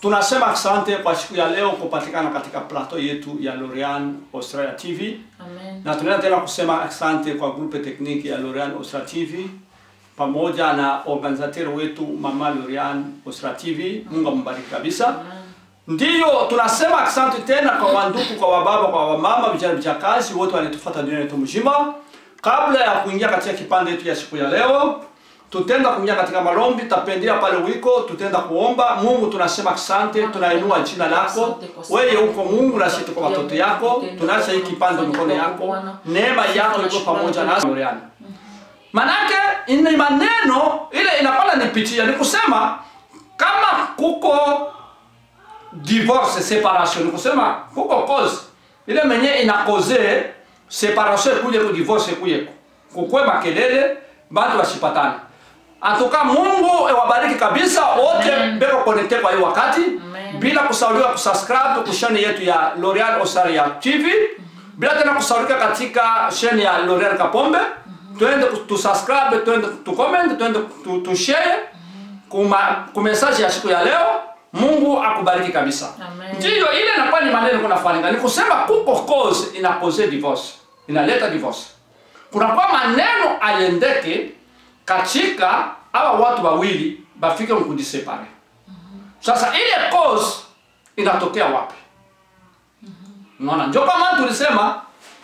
tunasema asante kwa siku ya leo kupatikana katika plateau yetu ya Lorian Australia TV Amen. na tunaenda tena kusema asante kwa grupe tekniki ya Lorian Australia TV pamoja na organizateur wetu mama Lorian Australia TV. Mungu ambariki kabisa. Ndiyo tunasema asante tena kwa wandugu, kwa wababa, kwa wamama, vijana, vijakazi wote walitufuata dunia yetu mzima. Kabla ya kuingia katika kipande yetu ya siku ya leo, tutenda kuingia katika malombi, tapendia pale wiko, tutenda kuomba Mungu. Tunasema asante, tunainua jina lako wewe, uko Mungu na sisi tuko watoto yako, tunaacha hii kipande mkono yako, neema yako iko pamoja nasi. Manake ni maneno ile inapala nipitia, ni kusema kama kuko divorce separation ni kusema kuko cause ile menye ina cause separation kuje ku divorce kuje kukwe makelele batu wasipatane atuka Mungu ewabariki kabisa wote Amen. beko connecte kwa hiyo wakati Amen. bila kusauliwa kusubscribe ku channel yetu ya L'Oreal Australia TV bila tena kusaulika katika channel ya L'Oreal Kapombe twende tu subscribe twende tu comment twende tu, tu share kuma ku message ya siku ya leo Mungu akubariki kabisa. Amen. Ndiyo ile inakuwa ni maneno kuna faringa. Ni kusema kuko cause ina cause divorce. Inaleta divorce. Kuna kwa maneno ayendeke katika hawa watu wawili bafike mkujisepare. Sasa ile cause inatokea wapi? Unaona, ndio kama tulisema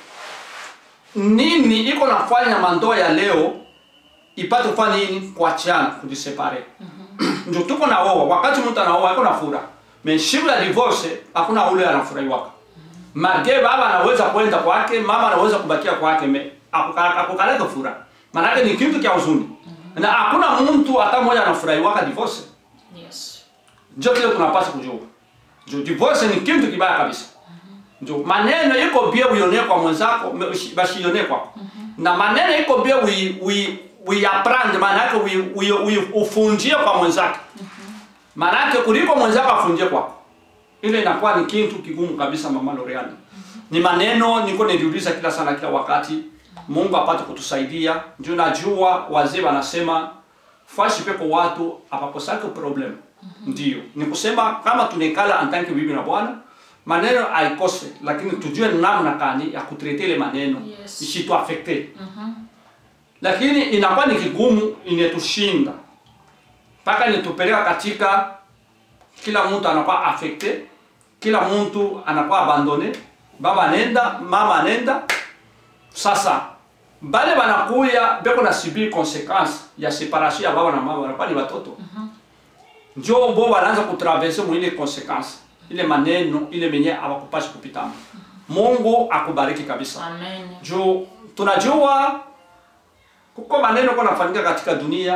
nini iko nafanya mandoa ya leo ipate kufanya nini? Kuachana, kujisepare ndio tuko na oa. Wakati mtu anaoa iko na furaha, meshiku ya divorce hakuna ule anafurahiwaka. Marge baba anaweza kwenda kwake, mama anaweza kubakia kwake, me akukaleta furaha, maanake ni kitu kya huzuni na hakuna mtu hata mmoja anafurahiwaka divorce. Yes. Ndio kile tunapaswa kujua, ndio divorce ni kitu kibaya kabisa. Ndio maneno iko bia uione kwa mwenzako, me- ushi- bashione kwako, na maneno iko bia ui ui uiaprande, maana yake ui, ui, ui, ufunjie kwa mwenzake, maana yake kuliko mwenzako afunjie kwako, ile inakuwa ni kitu kigumu kabisa. Mama Loriani, ni maneno niko niliuliza kila sana kila wakati, Mungu apate kutusaidia. Ndio najua wazee wanasema fashi peko watu apakosake problem. Ndio ni kusema kama tunekala antanke bibi na bwana maneno aikose, lakini tujue namna kani ya kutrete ile maneno Yes. isitu affecte lakini inakuwa ni kigumu, inetushinda mpaka inetupeleka katika kila mtu anakuwa affecte, kila mtu anakuwa abandone, baba anenda, mama anenda. Sasa bale banakuya beko na subir consequence ya separation ya baba na mama, wanakuwa ni watoto njo bo wanaanza kutraverse mwile consequence ile maneno ile menye abakupashi kupitama. Mungu akubariki kabisa Amen. juu tunajua kuko maneno kwa nafanyika katika dunia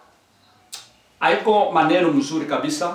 haiko maneno mzuri kabisa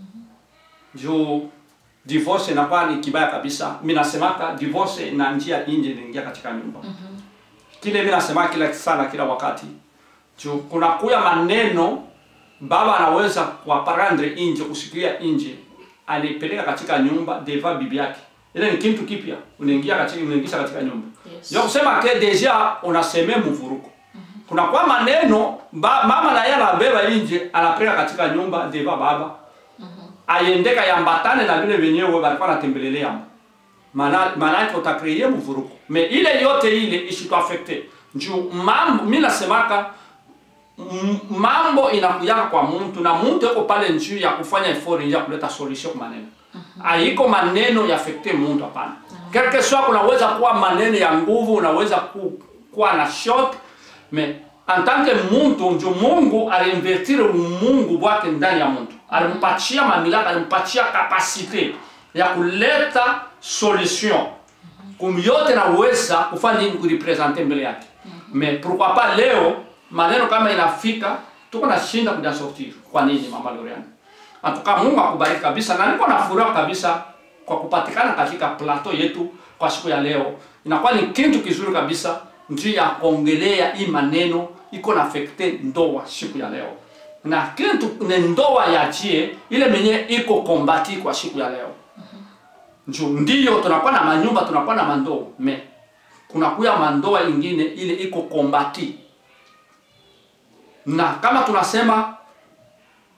juu divorce inakuwa ni kibaya kabisa mi nasemaka divorce na njia nje inaingia katika nyumba kile mi nasema kila sana kila wakati juu kuna kuya maneno baba anaweza kuaparandre nje kusikia nje alipeleka katika nyumba deva bibi yake ile ni kitu kipya unaingia katika unaingisha katika nyumba Yes. ndio kusema ke deja unasemea mvuruko kuna kwa maneno ba, mama na yeye anabeba nje anapeleka katika nyumba deva baba ayendeka yambatane na vile wenyewe walikuwa natembelelea maana maana yake utakreye mvuruko me ile yote ile ishitu affecte njoo mambo mimi nasemaka m- mambo inakujaka kwa mtu na mtu yuko pale njuu ya kufanya effort ya kuleta solution kwa maneno haiko maneno ya affecte mtu hapana quelque soit kunaweza kuwa maneno ya nguvu unaweza ku, kuwa na shock me en tant que mtu ndio Mungu aliinvertire umungu wake ndani ya mtu alimpatia mamlaka alimpatia kapasite ya kuleta solution kum yote naweza kufanya nini kurepresente mbele yake mais pourquoi pas leo maneno kama inafika tuko na shinda kuja sortir kwa nini mama Lorian Atuka Mungu akubariki kabisa na niko na furaha kabisa kwa kupatikana katika plateau yetu kwa siku ya leo. Inakuwa ni kitu kizuri kabisa njia ya kuongelea hii maneno iko na affecte ndoa siku ya leo. Na kitu ni ndoa ya jie ile menye iko kombati kwa siku ya leo. Njo ndiyo tunakuwa na manyumba tunakuwa na mandoa me kuna kuya mandoa ingine ile iko kombati na kama tunasema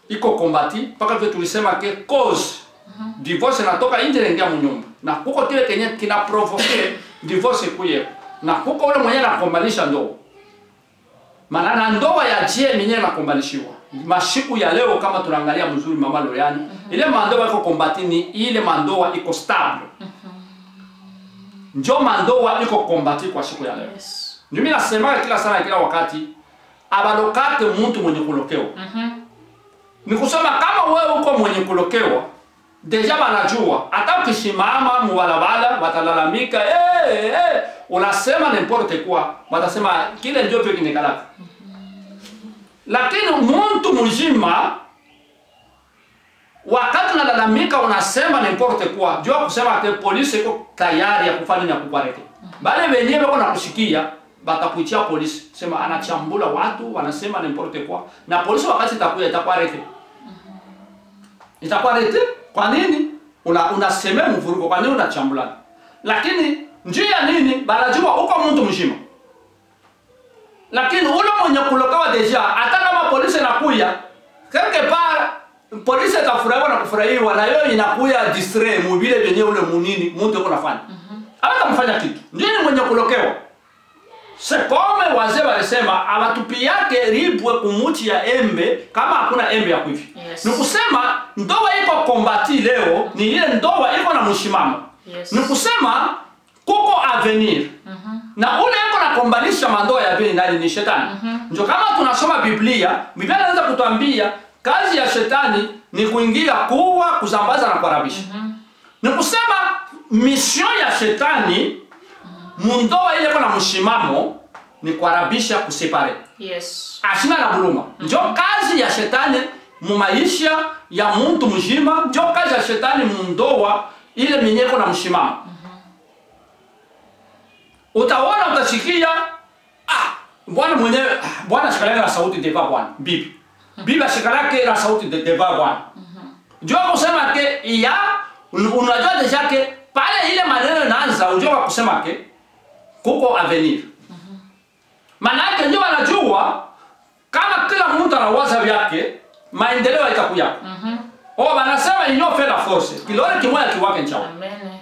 iko kombati mpaka vile tulisema ke cause divorce inatoka nje inaingia mnyumba na kuko kile kenye kina provoke divorce kuye na kuko ule mwenye anakombanisha ndoa maana na ndoa ya je mwenyewe nakombanishiwa mashiku ya leo kama tunaangalia mzuri mama Loriani ile mandoa iko kombati ni ile mandoa iko stable njo mandoa iko kombati kwa siku ya leo Yes. ndio mimi nasemaga kila sana kila wakati abalokate mtu mwenye kulokewa ni kusema kama wewe uko mwenye kulokewa deja banajua hata ukisimama mubalabala watalalamika hey, hey, unasema n'importe quoi watasema kile ndio peke nikalaka lakini mtu mzima wakati unalalamika unasema n'importe quoi jua kusema ke polisi iko tayari ya kufanya ya kukuarete bale wenyewe wako nakushikia batakuitia polisi sema anachambula watu wanasema n'importe quoi na polisi wakati itakuya itakuarete itakuarete kwa nini una unasemea mvurugo kwa nini unachambulana lakini njia nini banajua uko mtu mzima lakini ule mwenye kulokawa deja hata kama polisi inakuya quelque part polisi itafurahiwa na kufurahiwa na yeye inakuya distray mubile vyenye ule munini mtu yuko nafanya hata mfanya kitu ndio ni mwenye kulokewa sekome wazee walisema abatupi yake ribwe kumuchi ya embe kama hakuna embe ya kuivi Yes. ni kusema ndoa iko kombati leo ni ile ndoa iko na mshimamo Yes. ni kusema kuko avenir na ule iko nakombanisha mandoa ya pili ndani ni shetani ndio kama tunasoma biblia biblia inaweza kutuambia kazi ya shetani ni kuingia kuwa kuzambaza na kuharabisha ni kusema mission ya shetani mundoa ile iko na mshimamo ni kuharabisha kusepare Yes. ashina na buluma njo kazi ya shetani mu maisha ya muntu mzima njo kazi ya shetani mundoa ile minyeko na mshimamo utaona utasikia ah, bwana mwenyewe ah, bwana shikalake na sauti deva bwana bibi bibi ashikalake na sauti de- deva bwana njo kusema ke ya un- unajua deja ke pale ile maneno inaanza ujua kusema ke kuko avenir manake ndio wanajua kama kila mtu anawaza vyake maendeleo itakuya Mhm. oh wanasema inyo fait la force kilole kimoya kiwake nchawa Amen.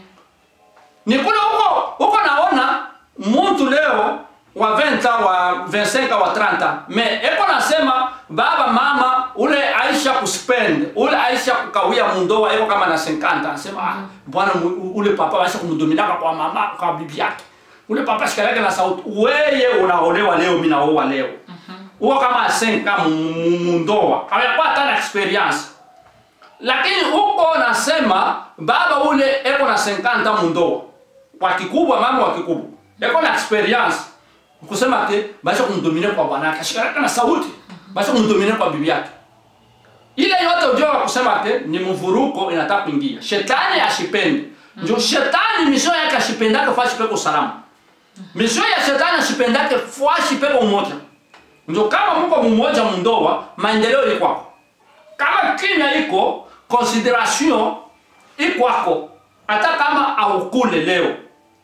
ni kule huko huko naona mtu leo wa 20 wa 25 wa 30 me eko nasema baba mama ule aisha kuspend ule aisha kukawia mundoa eko kama na 50 anasema ah, bwana mu- ule papa aisha kumdominaka kwa mama kwa bibi yake ule papa shikalake na sauti weye unaolewa leo mimi naoa leo uko kama 5 mundoa hayakuwa hata na experience lakini huko nasema baba ule eko na 50 mundoa kwa kikubwa mama wa kikubwa eko na experience kusema ke basi kumdomine kwa bwanake ashikaraka na sauti basi kumdomine kwa bibi yake ile yote ujua wa kusema ke ni mvuruko inataka kuingia shetani ashipende ndio shetani misio yake ashipendake fashi peko salama misio ya shetani ashipendake fashi peko umoja ndio kama mko mmoja mundoa maendeleo ikwako kama kimya iko consideration ikwako hata kama aukule leo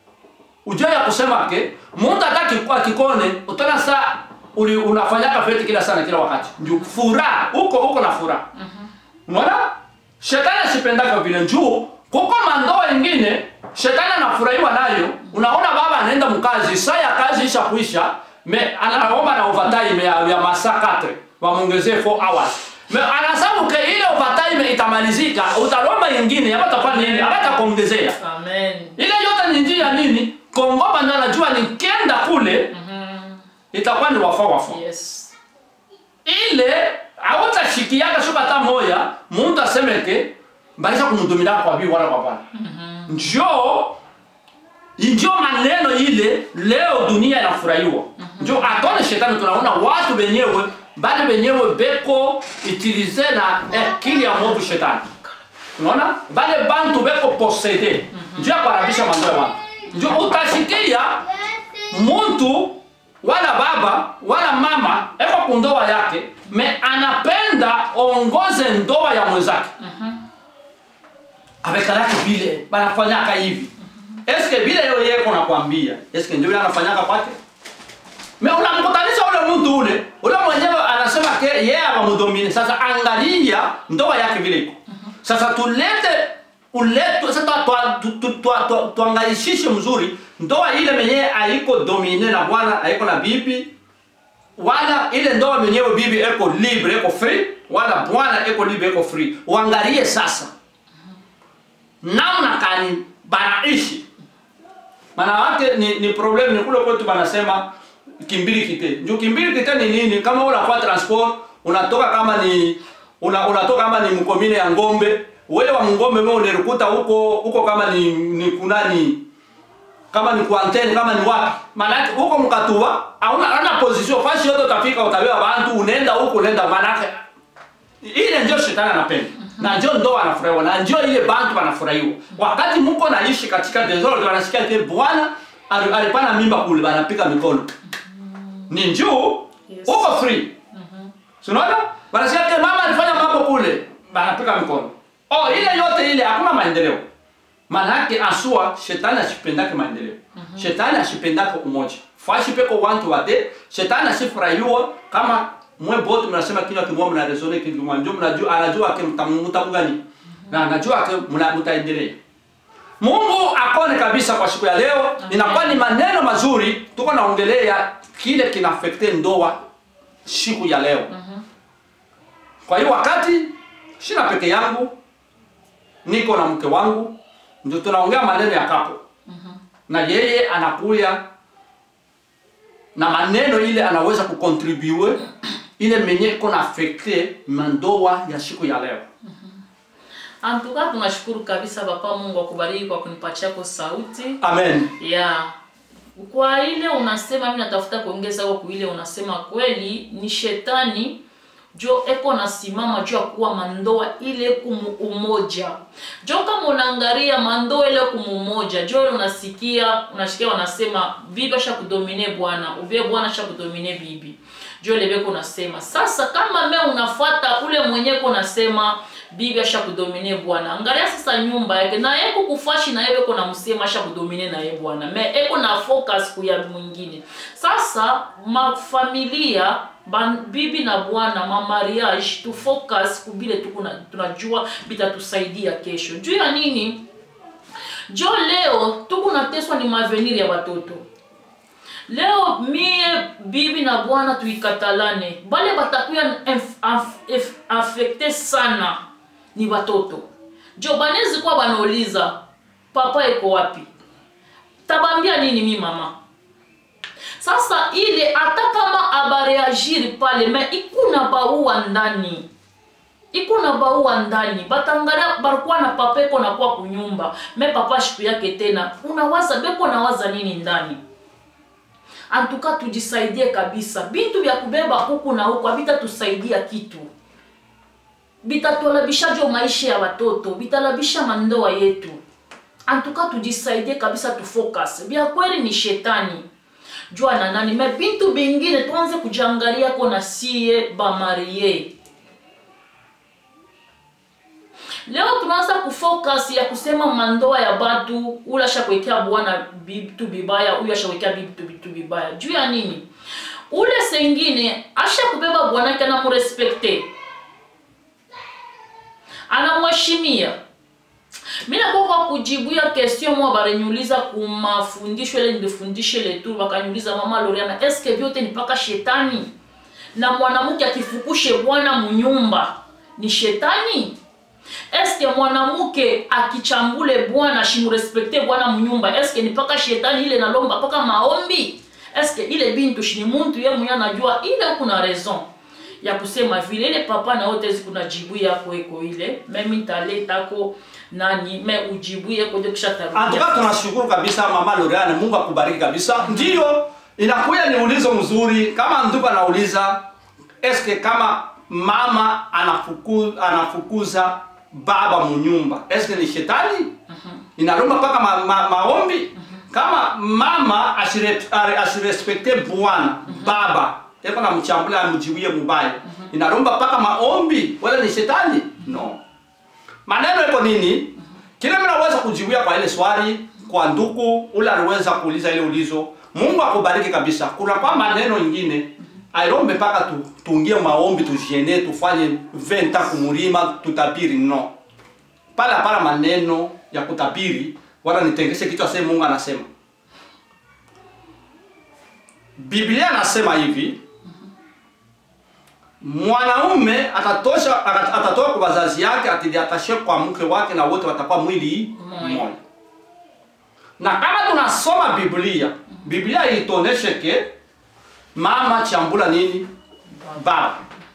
ujue ya kusema ke mundu hata kikuwa kikone utona saa uli unafanyaka feti kila sana kila wakati ndio furaha uko uko na furaha unaona shetani asipendaka vile njuu kuko mandoa ingine shetani anafurahiwa nayo unaona baba anaenda mkazi saa ya kazi isha kuisha me anaomba na overtime ya, ya masaa 4 wamwongezee 4 hours me anasabu ke ile overtime itamalizika utalomba ingine abatakuwa nini abatakuongezea Amen. ile yote ni njia nini kongoba ndio anajua nikienda kule Mhm. itakuwa ni wafa wafa Yes. ile autashikiaka shuka hata moya muntu asemeke mbaisha kumudumila kwa bi wala kwa bwana njo njo maneno ile leo dunia inafurahiwa njo atone shetani tunaona watu wenyewe bali wenyewe beko utilize na akili ya movu shetani unaona bale bantu beko posede njo ya kuharabisha mambo ya watu njo utashikia muntu wala baba wala mama eko kundoa yake me anapenda ongoze ndoa ya mwenzake abekalake vile banafanyaka hivi eske vile yo yeko nakwambia eske ndio yule anafanyaka kwake me unamkutanisha ule mtu ule ule mwenyewe anasema ke yeye wamudomine sasa angalia ndoa yake vile iko sasa tulete ulete sasa twa- twa- tu- tu- twa- twa- tuangalishishe mzuri ndoa ile mwenyewe haiko domine na bwana haiko na bibi wala ile ndoa mwenyewe bibi eko libre eko free wala bwana eko libre eko free uangalie sasa namna kani banaishi maana wake ni, ni problem ni kule kwetu banasema kimbili kite ndio kimbili kite ni nini kama unakuwa transport unatoka kama ni una, unatoka kama ni mkomine ya ngombe wewe wa ngombe wewe unalikuta huko huko kama ni, ni kunani kama ni kuantene kama ni wapi maanake huko mkatuba hauna hana position fasi yote utafika utabeba bantu unaenda huko unaenda maanake ile ndio shetani anapenda na ndio ndo anafurahiwa na ndio ile bantu wanafurahiwa wakati mko naishi katika desordre wanasikia ke bwana ali- alipana mimba kule banapika mikono ni njuu Yes. uko free Unaona? Wanasikia ke mama alifanya mambo kule, banapika mikono. Oh, ile yote ile hakuna maendeleo. Maana yake asua shetani asipendake maendeleo. Shetani asipendake umoja. Fashi peko wantu wate, shetani asifurahiwa kama mwe bote mnasema kinywa kimoja mna resone kitu kimoja. Ndio mnajua anajua ke mtamuta gani. Na anajua ke mna- mtaendelea. Mungu akone kabisa kwa siku ya leo. Inakuwa ni maneno mazuri tuko naongelea kile kinafekte ndoa siku ya leo. Kwa hiyo wakati sina peke yangu, niko na mke wangu, ndio tunaongea maneno ya kapo na yeye anakuya na maneno ile anaweza kukontribue ile menye iko na afekte mandoa ya siku ya leo. Antuka tunashukuru kabisa Papa Mungu akubariki kwa kunipatia kwa sauti. Amen. ya kwa ile unasema mimi natafuta kuongeza kwa kuile unasema kweli ni shetani jo eko nasimama juu ya kuwa mandoa ile kumu umoja jo kama unaangalia mandoa ile kumu umoja jo ile unasikia unasikia wanasema bibi asha kudomine bwana uvie bwana asha kudomine bibi jo ile beko unasema sasa kama me unafuata ule mwenyewe unasema bibi asha kudomine bwana angalia sasa nyumba yake na yeko kufashi na yeko na msema asha kudomine na ye bwana me eko na focus kuya mwingine sasa mafamilia ban, bibi na bwana ma mariage tu focus kubile tukuna tunajua bitatusaidia kesho juu ya nini jo leo tukunateswa ni mavenir ya watoto leo mie bibi na bwana tuikatalane bale batakuya inf- af- if- afekte sana ni watoto jo banezi kuwa banauliza papa eko wapi tabambia nini mi mama sasa ile hata kama abareagiri pale me ikuna baua ndani ikuna baua ndani batangalia barikuwa na papa eko nakuwa kunyumba me papa shiku yake tena unawaza beko nawaza nini ndani antuka tujisaidie kabisa bintu vya kubeba huku na huku habitatusaidia kitu bitatulabishajo maisha ya watoto bitalabisha mandoa yetu antuka tujisaidie kabisa tufocus vya kweli ni shetani jua na nani me bintu bingine tuanze kujangalia ko na sie bamarie leo tunaanza kufocus ya kusema mandoa ya batu ule ashakuwekea bwana bitu bibaya huyu ashakuwekea bitu bitu bibaya juu ya nini ule sengine ashakubeba bwanake anamurespekte anamheshimia mi nakuwa kwa kujibuya question mwa bareniuliza kumafundisho ile nilifundishe letu bakaniuliza mama Loriana eske vyote ni paka shetani na mwanamke akifukushe bwana munyumba ni shetani eske mwanamke akichambule bwana shimurespekte bwana munyumba eske ni paka shetani ile nalomba paka maombi eske ile bintu shini muntu ye mwenye anajua ile kuna raison ya kusema vile ile papa na wote kuna jibu yako eko ile mimi nitaletako nani me ujibu yako ndio kisha tarudia Antuka tunashukuru kabisa mama Loriane, Mungu akubariki kabisa. Ndiyo, inakuya ni ulizo mzuri kama ndugu anauliza eske kama mama anafuku, anafukuza baba munyumba eske ni shetani? Inaromba mpaka ma, ma, maombi kama mama asire- are- asirespekte bwana baba eko na mchambula amjiwie mubaya inaromba mpaka maombi wala ni shetani? No. Maneno iko nini? Kile mnaweza kujibuia kwa ile swali kwa ndugu ule aliweza kuuliza ile ulizo. Mungu akubariki kabisa. Kuna kwa maneno ingine ailombe mpaka tu, tuingie maombi tujiene tufanye venta kumulima tutabiri no pale hapana maneno ya kutabiri wala nitengeshe kichwa sema Mungu anasema Biblia anasema hivi mwanaume atatosha ata- atatoka kwa wazazi yake atidiatashe kwa mke wake na wote watakuwa mwili Mmoja. mmoja na kama tunasoma Biblia Biblia ituoneshe ke mama chambula nini baba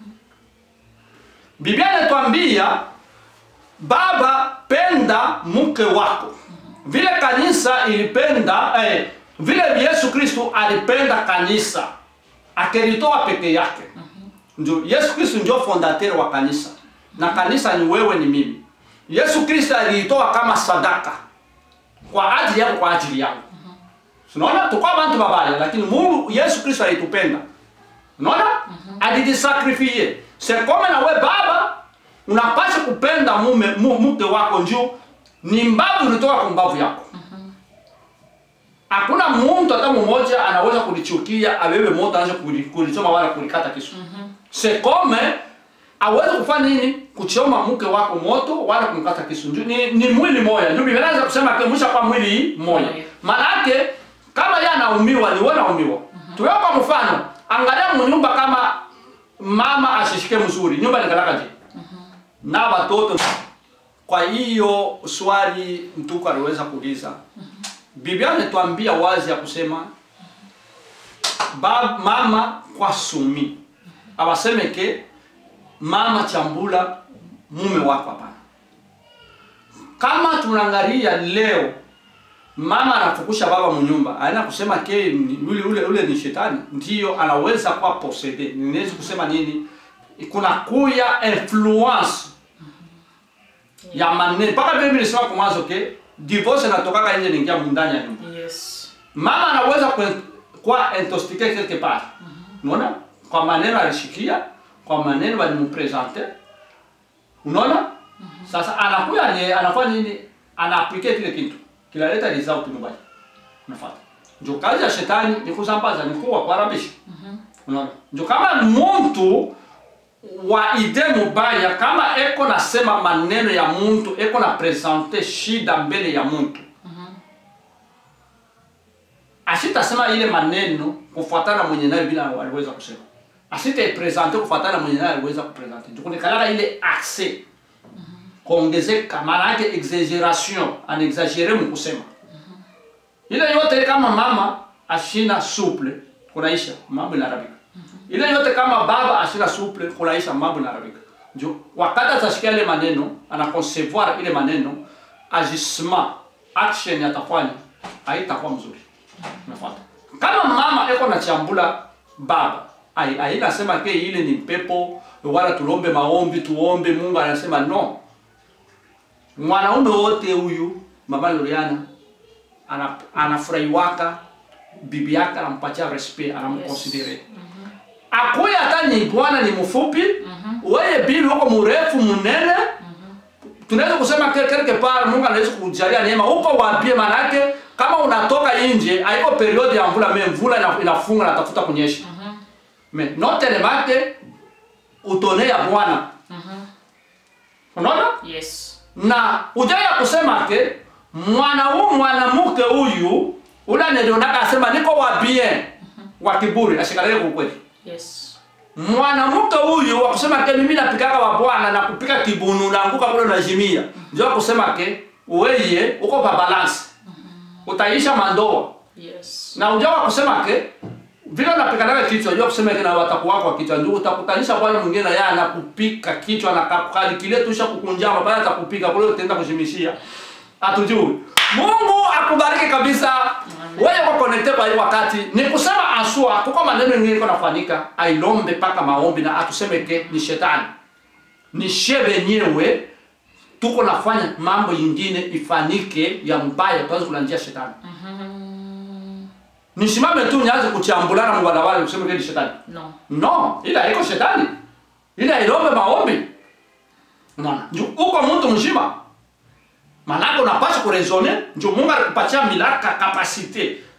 Biblia inatuambia baba penda mke wako vile kanisa ilipenda eh, vile Yesu Kristo alipenda kanisa akelitoa peke yake ndio Yesu Kristo ndio fondateur wa kanisa na kanisa ni wewe ni mimi Yesu Kristo aliitoa kama sadaka kwa ajili yako kwa ajili yangu unaona tukwa bantu babaya lakini Mungu Yesu Kristo alitupenda unaona alijisakrifie c'est comme na we baba unapaswa kupenda mume mu- mke wako njuu ni mbavu ulitoka kwa mbavu yako hakuna mtu hata mmoja anaweza kulichukia abebe moto aanze kuli- kulichoma wala kulikata kisu c'est comme aweze kufanya nini kuchoma mke wako moto wala kumkata kisu Nju- ni, ni mwili moja ndio Biblia inaanza kusema ke mwisha kwa mwili moja Moja. maana yake kama yeye anaumiwa ni wewe unaumiwa tuweka kwa mfano angalia mnyumba kama mama ashishike mzuri nyumba nikalaka je na watoto kwa hiyo swali mtuku aliweza kuuliza Biblia inatuambia wazi ya kusema bab, mama kwa sumi abaseme ke mama chambula mume wako hapana kama tunaangalia leo mama anafukusha baba mnyumba aina kusema ke ni- ule, ule, ule ni shetani ndiyo anaweza kuwa posede ninaweza kusema nini kuna kuya influence ya maneno mpaka Biblia inasema kwa mwanzo ke divorce inatokaka nje ningia ndani ya nyumba yes mama anaweza kwe- kuwa intoxique quelque part unaona kwa maneno alishikia kwa maneno walimpresente unaona sasa anakuya ni anafanya nini anaaplike kile kitu kinaleta result nyumbani unafuata ndio kazi ya shetani ni kusambaza ni kuwa kuharabisha unaona ndio kama mtu wa ide mubaya kama eko nasema maneno ya mtu eko na presente shida mbele ya mtu asitasema ile maneno kufuatana mwenye nayo bila aliweza kusema asitaipresente kufuatana mwenye nayo aliweza kupresente ndikunekalaka ile accès kuongezeka maana yake exaggeration anexagere mkusema ile yote kama mama ashina souple kunaisha mambo inaharibika ile yote kama baba ashina souple kunaisha mambo inaharibika ndio wakati atashikia ile maneno anaconcevoir ile maneno agissement action atafanya haitakuwa mzuri unafuata kama mama eko na chambula baba ai ai nasema ke ile ni pepo wala tulombe maombi tuombe Mungu anasema no mwanaume wote huyu mama Loriana ana anafurahiwaka bibi yake anampatia respect anamconsidere akuya hata ni bwana ni mfupi wewe bibi uko mrefu munene tunaweza kusema ke- quelque part Mungu anaweza kujalia neema uko wapie manake kama unatoka nje haiko periodi ya mvula me mvula ina- inafunga na tafuta kunyesha me note lemake utone ya bwana unaona yes na ujaya kusema ke mwana huu mwanamke huyu ula nilionaka asema niko wa bien wa kiburi ashikalie kwa ukweli yes mwanamke huyu wakusema ke mimi napikaka wa bwana na kupika kibunu naanguka kule najimia ndio kusema ke weye uko pa balance utaisha mandoa yes na ujawa kusema ke vile unapikanaga kichwa unajua kusema ke na watakuwa kwa kichwa ndio utakutanisha bwana mwingine yeye anakupika kichwa na kalikile tusha kukunjama baada atakupika kule utaenda kushimishia hatujui Mungu akubariki kabisa wewe uko connected kwa hii wakati ni kusema asua kuko maneno mengine iko nafanyika ailombe paka maombi na atuseme ke ni shetani ni shebe wenyewe tuko nafanya mambo yingine ifanyike ya mbaya tuanze kulanjia shetani nisimame tu nianze kuchambulana mbalawali useme ke ni shetani no no ila haiko shetani ila ilombe maombi unaona ndio uko mtu mzima manake unapaswa kurezone ndio Mungu alikupatia milaka kapasite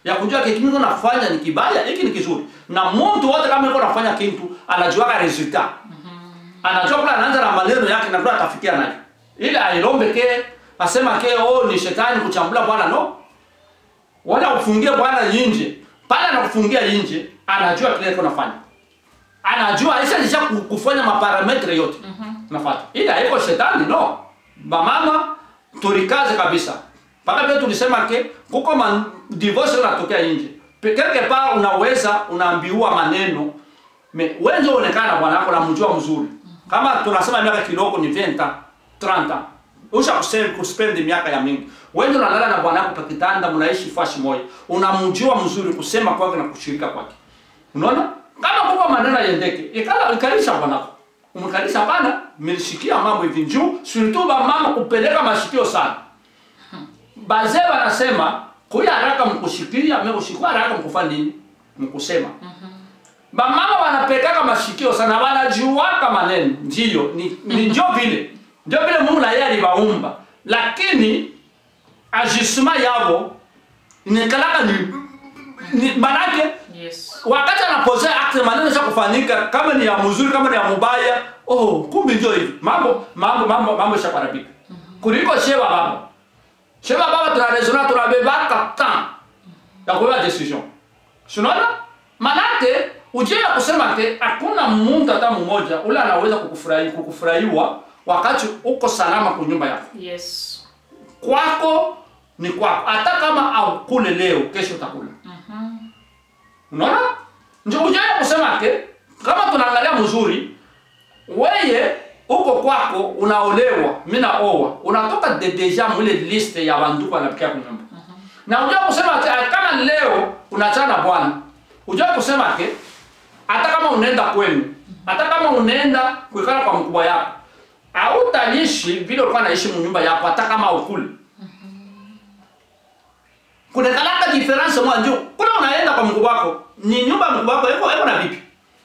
ya kujua kitu niko nafanya ni kibaya hiki ni kizuri na mtu wote kama niko nafanya kitu anajuaga resultat anajua kula anaanza na maneno yake na kula atafikia nayo ili ailombe ke asema ke oh ni shetani kuchambula bwana no wala ufungie bwana nje pale anakufungia nje anajua kile iko nafanya anajua aisha nisha ku- kufanya maparametre yote nafuata ili haiko shetani no bamama tulikaze kabisa mpaka pia tulisema ke kuko man, divorce unatokea nje Pe- quelque part unaweza unaambiwa maneno me wenje onekana bwana yako namjua mzuri kama tunasema miaka kidogo ni 20 30 usha kusema kuspend miaka ya mingi wenje unalala na bwana yako pakitanda mnaishi fashi moja unamjua mzuri kusema kwake na kushirika kwake unaona kama kuko maneno yendeke ikala ikalisha bwanako umkalisha hapana mlishikia mambo hivi njuu surtout ba mama kupeleka mashikio sana bazee wanasema kuya haraka mkushikia mekushikwa haraka mkufanya nini mkusema bamama wanapekaka mashikio sana wanajuaka maneno ndiyo ni, ni njo vile njo vile mungu na yeye aliwaumba lakini ajustement yavo nikalaka ni, ni manake yes wakati anapozea akte maneno cha kufanyika kama ni ya mzuri kama ni ya mubaya oh kumbe ndio hivi mambo mambo mambo mambo shakarabika kuliko sheba baba sheba baba tunarezona tunabebaka tan ya kubeba decision sinaona manake ujue ya kusema ke hakuna mtu hata mmoja ule anaweza kukufurahi kukufurahiwa wakati uko salama kwa nyumba yako yes kwako ni kwako hata kama aukule leo kesho utakula unaona ndio ujaya kusema ke kama tunaangalia mzuri weye uko kwako unaolewa mi naoa unatoka de deja mwile liste ya banduku wanapikia kunyumba na ujua kusema ke kama leo unachana na bwana ujua kusema ke hata kama unaenda kwenu hata kama unaenda kuikala kwa mkubwa yako hautaishi vile ulikuwa naishi mnyumba yako hata kama ukule kunekalaka difference mwa njo kule unaenda kwa mkubwa wako ni nyumba ya mkubwa wako iko iko na bibi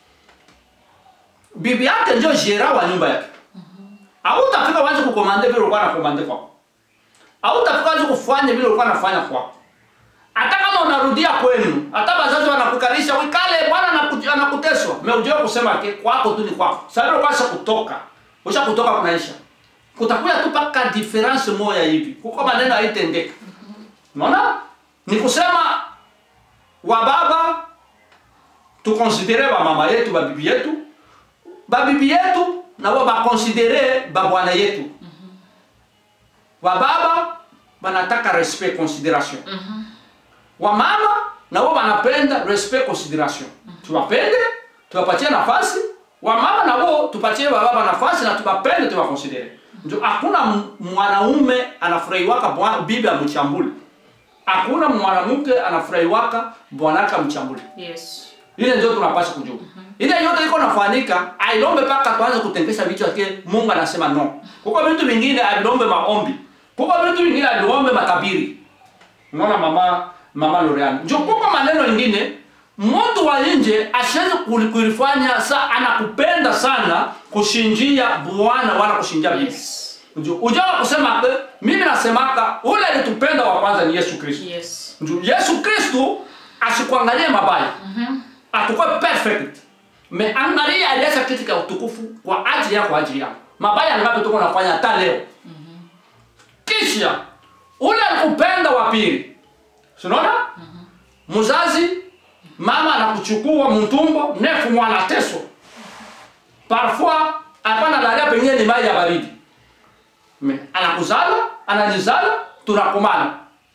bibi yake ndio jera wa nyumba yake hautafika waanze kukomande vile ulikuwa unakomande kwako hautafika waanze kufanya vile ulikuwa unafanya kwako hata kama unarudia kwenu hata wazazi wanakukalisha wikale bwana anaku- anakuteswa meujua kusema ke kwako tu ni kwako sasa ukasha kutoka usha kutoka kunaisha kutakuya tu paka difference moja hivi kuko maneno haitendeka unaona ni kusema wa baba tukonsidere ba mama yetu ba bibi yetu ba bibi yetu na wao bakonsidere ba bwana yetu wa baba banataka respect consideration wa mama na wao wanapenda respect consideration tuwapende tuwapatie nafasi wa mama na wao tupatie wa baba nafasi na tuwapende tuwakonsidere ndio hakuna m- mwanaume anafurahiwaka bwana- bibi amchambule hakuna mwanamke anafurahiwaka bwanake amchambule yes ile ndio tunapaswa kujua ile yote iko nafanyika ailombe paka tuanze kutengesha vichwa ke mungu anasema no kuko vitu vingine avilombe maombi kuko vitu vingine avilombe matabiri unaona mama mama Lorian njo kuko maneno ingine mtu wa nje asiweze kuli- kulifanya sa anakupenda sana kushinjia bwana wala kushinjia bibi yes njo ujawa kusema eh, mimi nasemaka ule alitupenda wa kwanza ni Yesu Kristo yes Ndio Yesu Kristo asikuangalie mabaya. Atakuwa perfect. Me angalia aliacha kitu cha utukufu kwa ajili yako ajili yako. Mabaya ngapi tuko nafanya hata leo? Kisha ule alikupenda wa pili. Si Unaona? Mzazi mama anakuchukua mtumbo nefu mwana teso. Parfois hapana lalia pengine ni maji ya baridi. Me anakuzala, ananizala, tunakomana.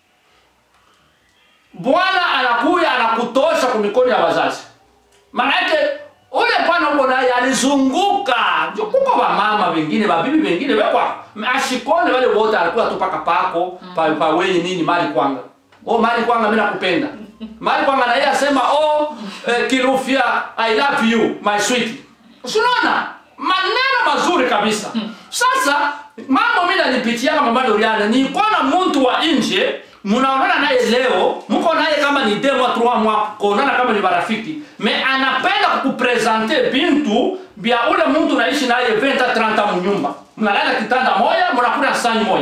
Bwana anakuya anakutosha kwa mikono ya wazazi. Maana yake ule bwana uko naye alizunguka. Ndio kuko wa mama wengine, babibi wengine wekwa ashikone wale wote alikuwa tu paka pako, pa, pa wewe nini mali kwanga. Oh mali kwanga mimi nakupenda. Mali kwanga na yeye asema oh eh, Kilufia I love you my sweet. Unaona? Maneno mazuri kabisa. Sasa mambo mimi nanipitia kama mama Doriana, ni kuona mtu wa nje mnaonana naye leo, mko naye kama ni deux mois trois mois, kuonana kama ni marafiki, me anapenda kukupresente bintu bya ule mtu naishi naye 20 30 mnyumba, mnalala kitanda moja, mnakula sahani moja.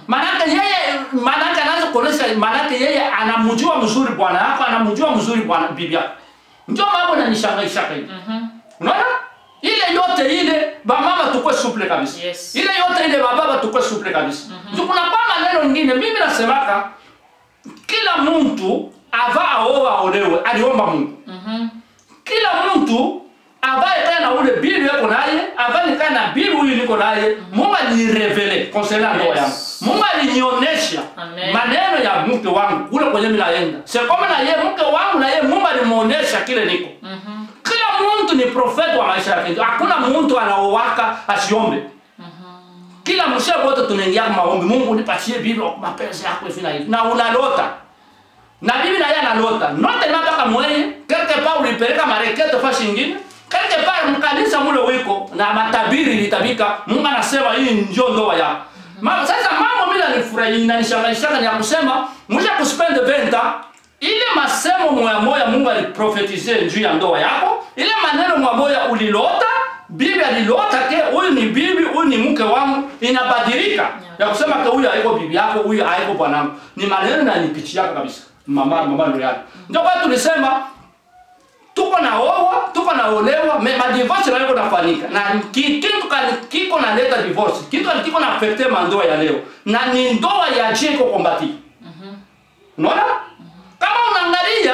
Manake yeye manake anaanza kuonesha manake yeye anamjua mzuri bwana yako, anamjua mzuri bwana bibi yako. Ndio mambo inanishangaisha hivi. Unaona? Ile yote ile bamama tukwe suple kabisa. Yes. Ile yote ile bababa tukwe suple kabisa. Ndio kuna kwa maneno mengine mimi nasemaka kila mtu ava aoa aolewe aliomba Mungu. Kila mtu ambaye kana na ule bibi yako naye, ambaye kana na bibi huyu niko naye, Mungu alirevele concernant ndoa Yes. yangu. Mungu alinionyesha Amen. maneno ya mke wangu kule kwenye mimi naenda. Sio kama na yeye mke wangu na yeye Mungu alimuonesha kile niko. Kila mtu ni profeti wa maisha yake. Hakuna mtu anaowaka asiombe. Kila mshe wote tunaingia kwa maombi. Mungu nipatie bibi kwa mapenzi yako hivi na hivi. Na unalota. Na bibi na yeye analota. Note na mpaka mwenye quelque part ulipeleka mareketo fashi nyingine. Quelque part mkanisa mule wiko na matabiri litabika. Mungu anasema hii ndio ndoa yako. Mama sasa mambo mimi nanifurahi na nishangaisha ni ya kusema mwisha kuspend venta ile masemo moya moya Mungu aliprofetize juu ya ndoa yako, ile maneno moya moya ulilota, bibi alilota ke huyu ni bibi, huyu ni mke wangu, inabadilika ya kusema ke huyu haiko bibi yako, huyu haiko bwanangu. Ni maneno na nipitia kabisa. Mama mama Loriani. Ndio kwa tulisema tuko na oa, tuko na olewa, me ma divorce nayo kunafanyika. Na ki- kitu kani kiko na leta divorce. Kitu kani kiko na affecte mandoa ya leo. Na ni ndoa ya jeko kombati. Unaona? Kama unaangalia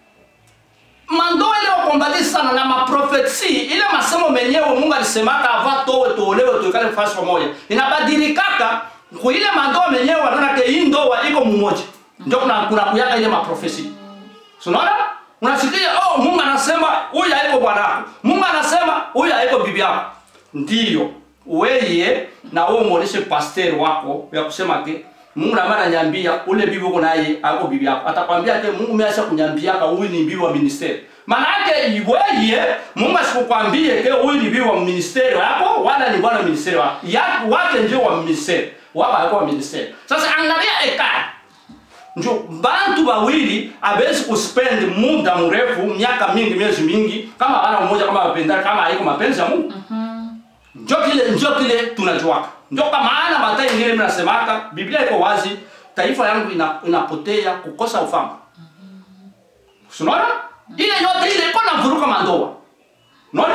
mandoa ile wakombati sana na maprofesi ile masemo menyewe Mungu alisemaka ava towe tuolewe tuikale fasi pamoja. Inabadilikaka kwa ile mandoa menyewe wanaona ke hii ndoa iko mmoja. Ndio kuna kuna kuyaka ile maprofesi. So, Unaona? Unasikia oh Mungu anasema huyu haiko bwanako. Mungu anasema huyu haiko bibi yako. Ndiyo. Weye na wewe muoneshe pastor wako ya kusema ke Mungu na maana nyambia ule bibi uko naye haiko bibi yako. Atakwambia ke Mungu ameacha kunyambia huyu ni bibi wa ministeri. Maana yake weye Mungu asikukwambie ke huyu ni bibi wa ministeri wako wala ni bwana wa ministeri wako. Ya wake ndio wa ministeri. Wao haiko wa ministeri. Sasa angalia ekari njo bantu bawili abezi kuspend muda mrefu miaka mingi miezi mingi kama bana mmoja kama wapendana kama haiko mapenzi ya Mungu njo kile njo kile tunajuaka ndio kwa maana mata ingine mimi nasemaka Biblia iko wazi taifa yangu ina, inapotea kukosa ufahamu unaona ile yote ile iko na vuruka mandoa unaona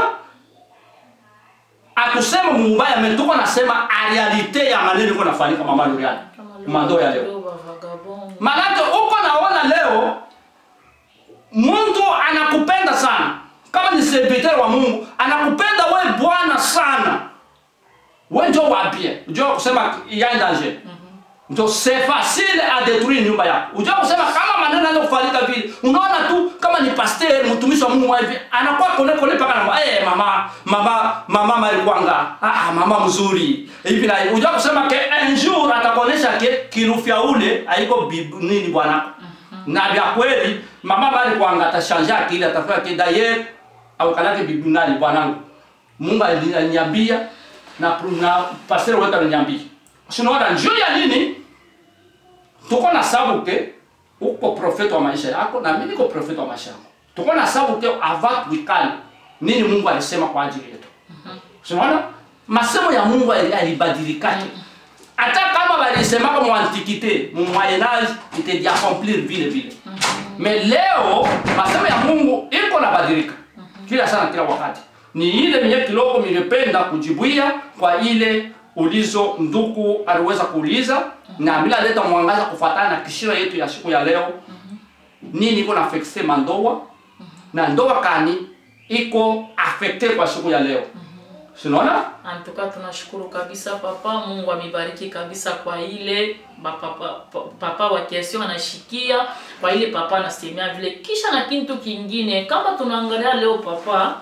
akusema mubaya metuko nasema realite ya maneno iko nafanyika mama Luriani mandoa ya leo Manake uko naona leo mtu anakupenda sana, kama ni serviteur wa Mungu anakupenda we Bwana sana, we njo wapie, njo kusema ya danger ndio c'est facile à détruire nyumba yako. Unajua kusema kama maneno yanaweza kufanyika vile. Unaona tu kama ni pastor mtumishi wa Mungu hivi anakuwa kone kone paka na eh mama mama mama Marikwanga. Ah ah mama mzuri. Hivi na hivi. Unajua kusema ke un jour atakuonesha ke kirufia ule haiko bibu nini bwana. Na vya kweli mama Marikwanga atashanja akili atafanya ke d'ailleurs au kalake bibu nani bwanangu. Mungu aliniambia na na pastor wetu aliniambia. Sinaona njoo ya nini? Tuko na sababu ke uko profeta wa maisha yako na mimi niko profeta wa maisha yangu. Tuko na sababu ke ava tuikali nini Mungu alisema kwa ajili yetu. Sinaona? Masemo ya Mungu yalibadilikaje? Hata kama walisema kwa antiquité, mu moyen âge était d'y accomplir vile vile. Mais leo masemo ya Mungu iko na badilika. Kila sana kila wakati. Ni ile mwenye kiloko ningependa kujibuia kwa ile ulizo ndugu aliweza kuuliza na bila leta mwangaza kufuatana na kishira yetu ya siku ya leo nini iko na affecte mandoa na ndoa kani iko affecte kwa siku ya leo sinaona Antuka tunashukuru kabisa papa, Mungu amebariki kabisa kwa ile papa, papa wa kiasi anashikia kwa ile papa anasemea vile. Kisha na kitu kingine, kama tunaangalia leo papa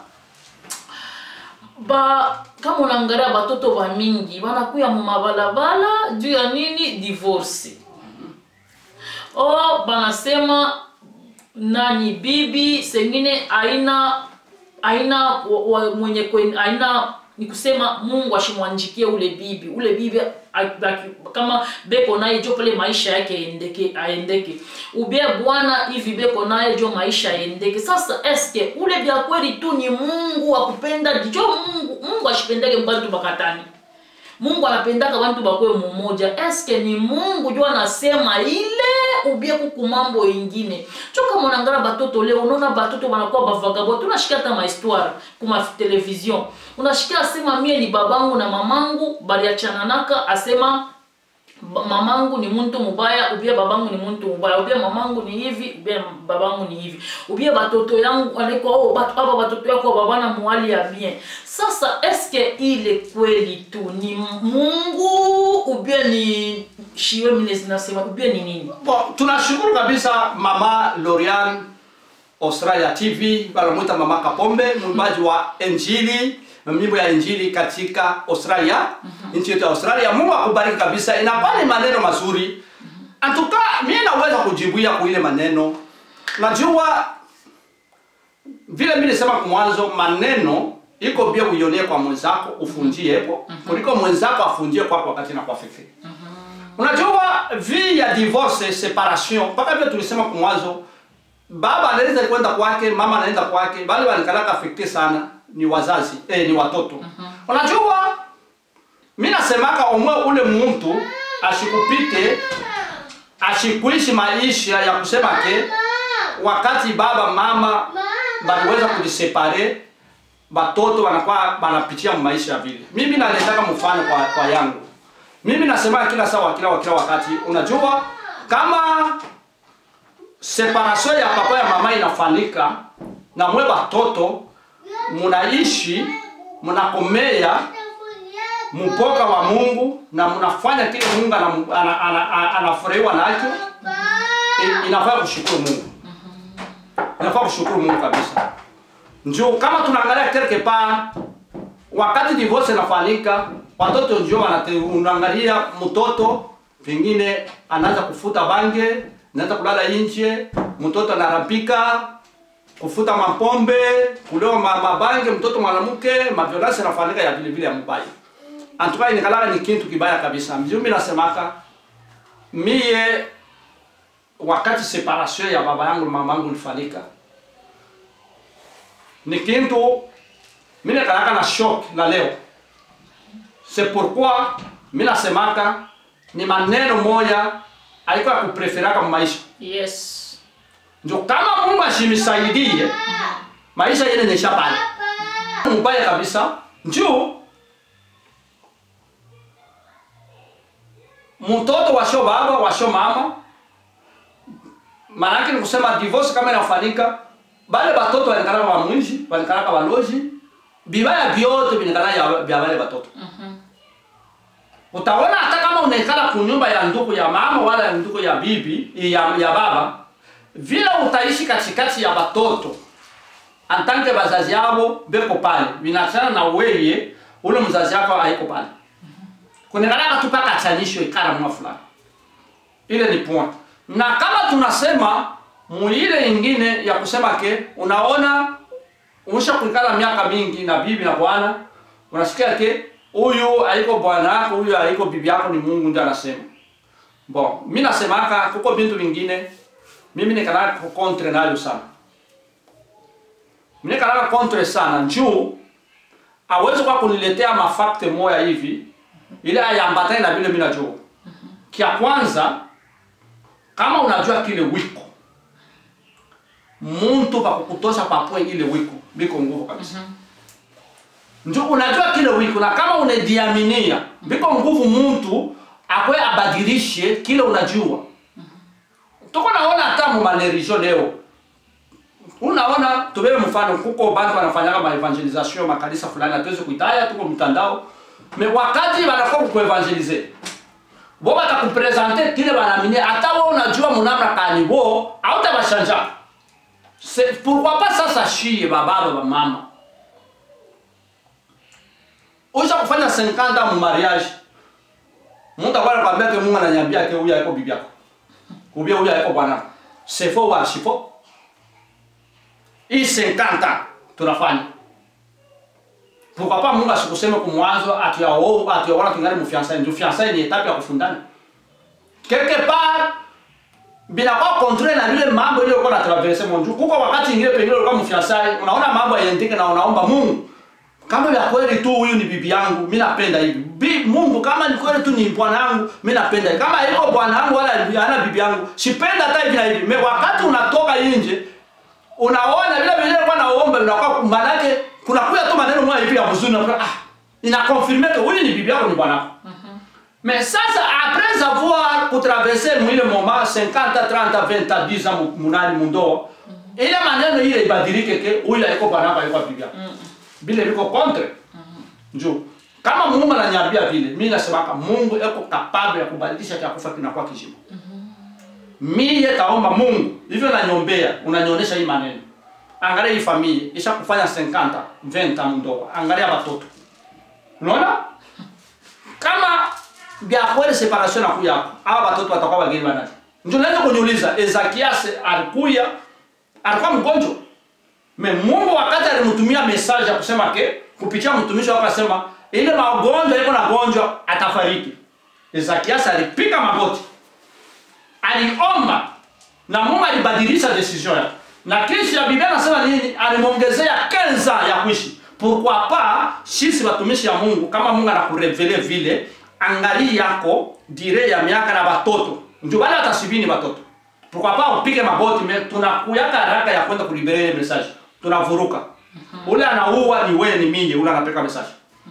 ba kama unaangalia batoto ba mingi banakuya mu mabalabala juu ya nini? Divorce. O banasema nani bibi sengine aina aina wa, mwenye kwen, aina ni kusema Mungu ashimwanjikie ule bibi ule bibi a- kama beko naye jo pale maisha yake aendeke aendeke ubie bwana hivi beko naye jo maisha aendeke. Sasa eske ule vya kweli tu ni Mungu akupenda jo Mungu Mungu ashipendeke mbantu bakatani mungu anapendaka bantu bakwe mumoja eske ni mungu njo anasema ile ubie kuku mambo ingine cho kama unangala batoto leo unaona batoto banakuwa bavagabo tunashikia hata mahistoire kuma television unashikia asema mie ni babangu na mamangu baliachananaka asema ba- mamangu ni muntu mubaya ubie babangu ni muntu mubaya ubie mamangu ni hivi ubie babangu ni hivi ubie batoto yangu alikuwa oh, bat, aba batoto yako babana muhali ya bien sasa eske ile kweli tu ni mungu ubie ni shiwe mine zinasema ubie ni nini Bon, tunashukuru kabisa mama Lorian Australia TV wanamwita mama Kapombe mwimbaji wa injili mimbo ya injili katika Australia nchi yetu ya Australia. Mungu akubariki kabisa, inakuwa ni maneno mazuri antuka. Mimi naweza kujibuia kwa ile maneno, najua vile mimi nisema kwa mwanzo, maneno iko bia uionie kwa mwenzako ufunjie hapo kuliko mwenzako afunjie kwako wakati na kwa fikiri Unajua vi ya divorce separation, mpaka vile tulisema kwa mwanzo, baba anaweza kwenda kwake, mama anaenda kwake, bali wanikalaka affecte sana ni wazazi eh, ni watoto. Unajua mimi nasemaka omwe ule mtu ashikupite ashikuishi maisha ya kusema ke wakati baba mama baliweza kujisepare batoto wanakuwa wanapitia maisha vile. Mimi naletaka mfano kwa, kwa yangu mimi nasema kila sawa kila kila wakati, unajua kama separation ya papa ya mama inafanyika na mwe batoto munaishi munakomea mpoka wa Mungu na mnafanya kile Mungu anafurahiwa ana, ana, ana, anafurahiwa nacho, i- inafaa kushukuru Mungu, inafaa kushukuru Mungu kabisa. Njoo kama tunaangalia quelque part wakati divorce inafanyika, watoto ndio wanate unaangalia mtoto pengine anaanza kufuta bange, anaanza kulala nje, mtoto anarapika kufuta mapombe, kulewa ma- mabange, mtoto mwanamke, maviolence yanafanyika ya vile vile ya mbaya. Antuka inikalaka ni kintu kibaya kabisa. Mimi nasemaka mie wakati separation ya baba yangu na mama yangu ilifanyika ni kintu mimi nakalaka na shock la leo. C'est pourquoi mimi nasemaka ni maneno moja alikuwa kupreferaka maisha. yes Ndio kama Mungu ashimisaidie maisha yene nisha pale. Mbaya kabisa. Njoo mtoto washo baba washo mama maanake ni kusema divorce kama inafanyika bale batoto wanakalaka wa mwishi wanakalaka waloji bibaya vyote vinakalaka ya- vya wale batoto utaona hata kama unaikala kunyumba ya ndugu ya mama wala ya ndugu ya bibi ya, ya baba vile utaishi katikati ya batoto antanke bazazi yabo beko pale vinachana na weye ule mzazi yako haiko pale kunekalaka tu paka chanisho ikara mwa fulani ile ni point na kama tunasema muile ingine ya kusema ke unaona unisha kuikala miaka mingi na bibi na bwana unasikia ke huyu haiko bwana yako huyu haiko bibi yako ni mungu ndio anasema bon mi nasemaka kuko bintu vingine mimi nikalaka kontre nayo sana mimi nikalaka kontre sana njuu awezi kwa kuniletea mafakte moya hivi ile ayambatane na vile mimi najua kia kwanza kama unajua kile wiko muntu pakukutosha papwe ile wiko biko nguvu kabisa njo unajua kile wiko na kama unediaminia biko nguvu muntu akwe abadilishe kile unajua tuko naona hata mu mareligio leo unaona tubebe mfano kuko bantu wanafanyaka maevangelisation makanisa fulani hatuwezi kuitaya tuko mtandao me wakati wanakuwa kukuevangelize bo batakupresente kile banaamini hata wo unajua munamna kani bo autabashanja C'est- pourquoi pas sasa shie bababa bamama usha kufanya 50 ans mu mariage mtu akwana kwambia ke mungu ananyambia ke huyu haiko bibi yako ubia huyu haiko bwana c'est faux wala si faux hii 50 ans tunafanya pourquoi pas mungu asikuseme kumwanzo atuyaona atuyaona tungane mu fiançailles ndio fiançailles ni etape ya kufundana quelque part binakuwa kontre na vile mambo ile ulikuwa na traverse monju kuko wakati ingine pengine ulikuwa mfiansai unaona mambo yaendeke na unaomba Mungu kama vya kweli tu huyu ni bibi yangu mi napenda hivi Bi, mungu kama ni kweli tu ni bwana yangu mi napenda hivi kama iko bwana yangu wala ana bibi yangu sipenda hata hivi na hivi Me, wakati unatoka nje unaona vile vile kwa naomba unakuwa manake kuna kuya tu maneno moja hivi ya mzuri na ah ina confirmer que huyu ni bibi yako ni bwana wako mais sasa après avoir kutraverser mwile moment 50 30 20 10 ans munani mundoa ile maneno ile ibadilike ke huyu aiko bwana wako aiko bibi yako vile viko contre njoo kama Mungu ananiambia vile mimi nasemaka Mungu eko capable ya kubadilisha cha kufa kinakuwa kizima mie taomba Mungu hivyo nanyombea, unanionyesha hii maneno. Angalia hii familia isha kufanya 50 20 ans ndoa, angalia watoto. Unaona kama vya kweli separation nakuya hapo, hawa watoto watakuwa wageni wa nani? Ndio naweza kuniuliza, Ezekias alikuya alikuwa mgonjwa me Mungu wakati alimtumia message ya kusema ke kupitia mtumishi wake akasema ile magonjwa iko na gonjwa atafariki. Ezekias alipika magoti aliomba na Mungu alibadilisha decision yake. Na kisha ya Biblia anasema nini? Alimwongezea kenza ya kuishi. Pourquoi pas sisi watumishi ya Mungu kama Mungu anakurevele vile angali yako dire ya miaka na watoto. Ndio wale watasibini watoto. Pourquoi pas upige magoti me tunakuyaka haraka ya kwenda kulibere ile message. Tunavuruka. Ule anaua ni wewe ni mimi, ule anapeka message.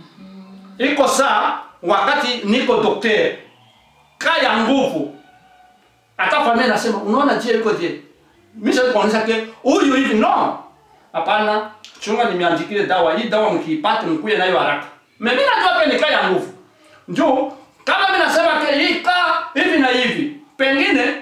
Iko saa wakati niko daktari kaya nguvu hata familia nasema unaona je yuko je mimi sasa kuonyesha ke huyu hivi no hapana chunga nimeandikia dawa hii dawa mkiipata mkuye nayo haraka mimi najua pia nikaa ya nguvu njoo kama mimi nasema ke hii kaa hivi na hivi pengine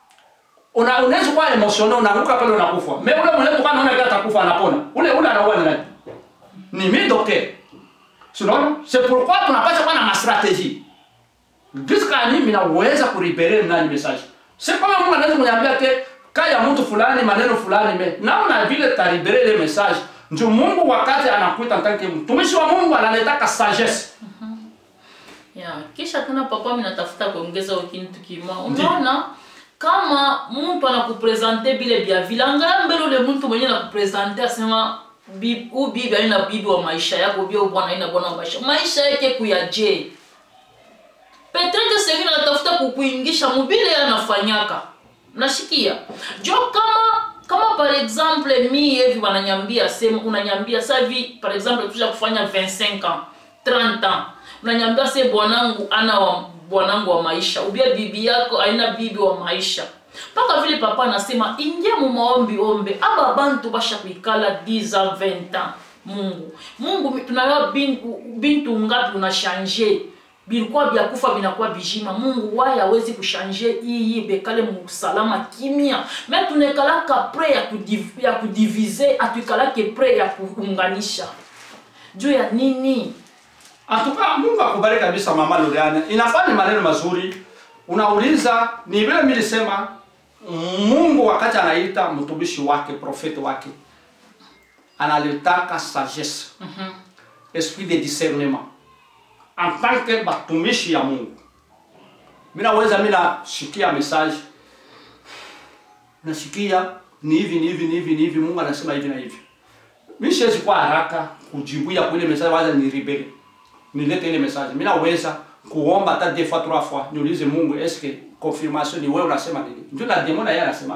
una unaweza kuwa emotional unaanguka pale unakufa mimi ule mwenyewe kwa naona kama atakufa anapona ule ule anaua ni nani ni mimi docteur Sinon, c'est pourquoi tunapaswa kuwa na ma strategie. Jusqu'à nini minaweza kuribere nani message. C'est kama Mungu anaweza kuniambia ke kaya mtu fulani maneno fulani me naona vile taribere ile message ndio Mungu wakati anakuita mtanke mtumishi wa Mungu analetaka sagesse yeah. kisha tena papa mimi natafuta kuongeza kitu kimoja unaona kama mtu anakupresente bile bya vile angalia mbele ule mtu mwenyewe anakupresente asema bibi u bibi aina bibi wa maisha yako bia bwana aina bwana wa maisha maisha yake kuyaje Petrete sengine anatafuta kukuingisha mubile anafanyaka. Nashikia. Jo kama kama par exemple mi hivi wananyambia sema unanyambia sasa hivi par exemple tuja kufanya 25 ans, 30 ans. Unanyambia se bwanangu ana wa bwanangu wa maisha. Ubia bibi yako aina bibi wa maisha. Paka vile papa anasema ingia mu maombi ombe aba bantu basha kuikala 10 ans 20 ans. Mungu. Mungu tunayo bintu, bintu ngapi unashanje bilikuwa vya kufa vinakuwa bijima mungu waye hawezi kushanje iyi bekale musalama kimya me tunekalaka pre ya, kudiv, ya kudivize atuikalake pre ya kuunganisha juu ya nini Atuka Mungu akubariki kabisa mama Loriana. Inafaa ni maneno mazuri. Unauliza ni vile mimi nilisema Mungu wakati anaita mtumishi wake profeti wake analitaka sagesse. Mhm. Esprit de discernement. En tant que batumishi ya Mungu. Mimi naweza mimi nashikia message. Nasikia ni hivi ni hivi ni hivi ni hivi Mungu anasema hivi na hivi. Mimi siwezi kwa haraka kujibuia kwa ile message waza ni rebelle nilete ile message. Mimi naweza kuomba hata deux fois trois fois niulize Mungu est-ce que confirmation ni wewe unasema nini? Ndio na demon yeye anasema.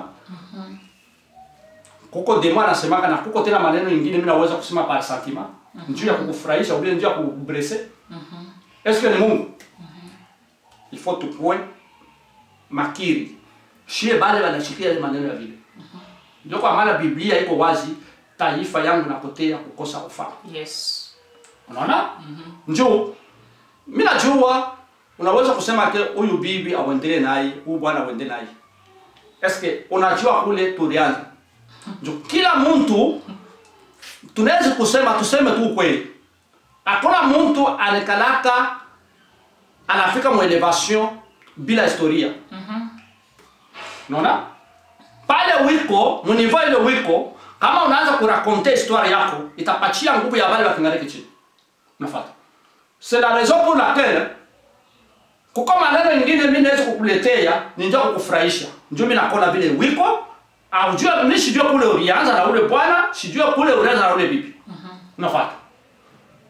Kuko demon anasemaka na kuko tena maneno mengine mimi naweza kusema par sentiment. Njoo ya kukufurahisha au njoo ya kukublesser. Est-ce que ni Mungu? Il faut tukue makiri. Shie bale wanashikia ile maneno ya vile. Ndio kwa maana Biblia iko wazi, taifa yangu napotea kukosa ufahamu. yes Unaona? Njoo. Mimi najua unaweza kusema ke huyu bibi auendelee naye, huyu bwana auendelee naye. Eske unajua kule tulianza. Njoo kila mtu tunaweza kusema tuseme tu ukweli. Hakuna mtu anakalaka anafika mu elevation bila historia. Unaona? Pale wiko, munivo ile wiko, kama unaanza kurakonte histoire yako, itapatia nguvu ya wale wakingariki chini. Unafuata. C'est la raison pour laquelle kuko maneno ingine mimi naweza kukuletea ninja kukufurahisha. Ndio mimi nakona vile wiko au jua mimi sijua kule ulianza na ule bwana, sijua kule ulianza na ule bibi. Unafuata.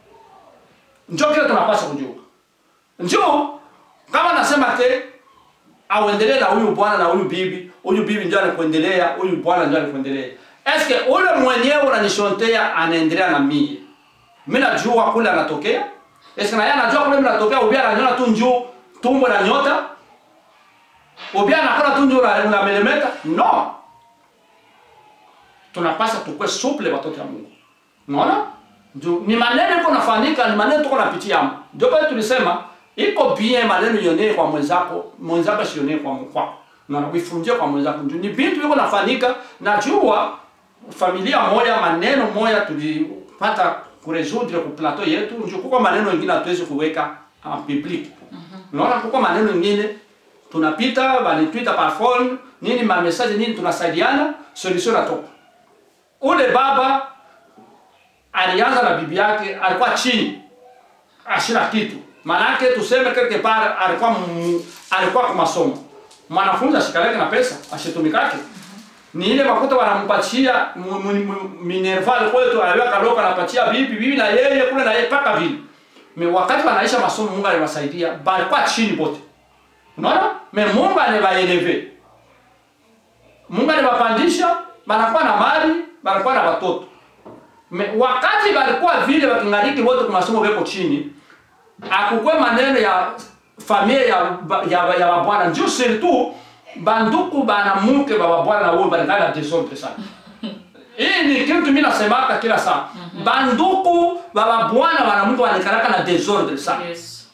njo kile tunapaswa kujua njo kama nasema ke auendelee na huyu bwana na huyu bibi huyu bibi ndio alikuendelea huyu bwana ndio alikuendelea eske ule mwenyewe unanishontea anaendelea na mie mi najua kule anatokea eske naye anajua kule mi natokea ubia ananyona tu njuu tumbo na nyota ubia anakona tu njuu na melemeta no tunapasa tukwe suple watoto ya mungu unaona ndio ni maneno iko nafanyika ni maneno tuko napitia ndio pale tulisema iko bien maneno yonee kwa mwenzako mwenzako sionee kwa kwako na kuifunjia kwa mwenzako ndio ni vitu viko nafanyika najua familia moja maneno moja tulipata kuresudre ku plateau yetu ndio kuko maneno mengine hatuwezi kuweka en public unaona kuko maneno mengine tunapita banitwita par phone nini ma message nini tunasaidiana solution natoka ule baba alianza na bibi yake alikuwa chini ashina kitu manake tuseme quelque part alikuwa mu, alikuwa kwa masomo mwanafunzi ashikaleke na pesa ashitumikake ni ile makuta wanampatia mu- mu- mu- minerval kwetu aliweka loka anapatia bibi bibi na yeye kule na yeye paka vile me wakati wanaisha masomo Mungu aliwasaidia balikuwa chini bote unaona me Mungu anawaeleve Mungu anawapandisha banakuwa na mali banakuwa na watoto Me, wakati balikuwa vile wakingariki wote kwa masomo weko chini akukwe maneno ya familia ya ba- ya ya babwana njo surtout banduku banamuke ba babwana wao banakala desordre sana hii ni kitu mimi nasemaka kila saa banduku ba babwana banamuke banakalaka na desordre sana yes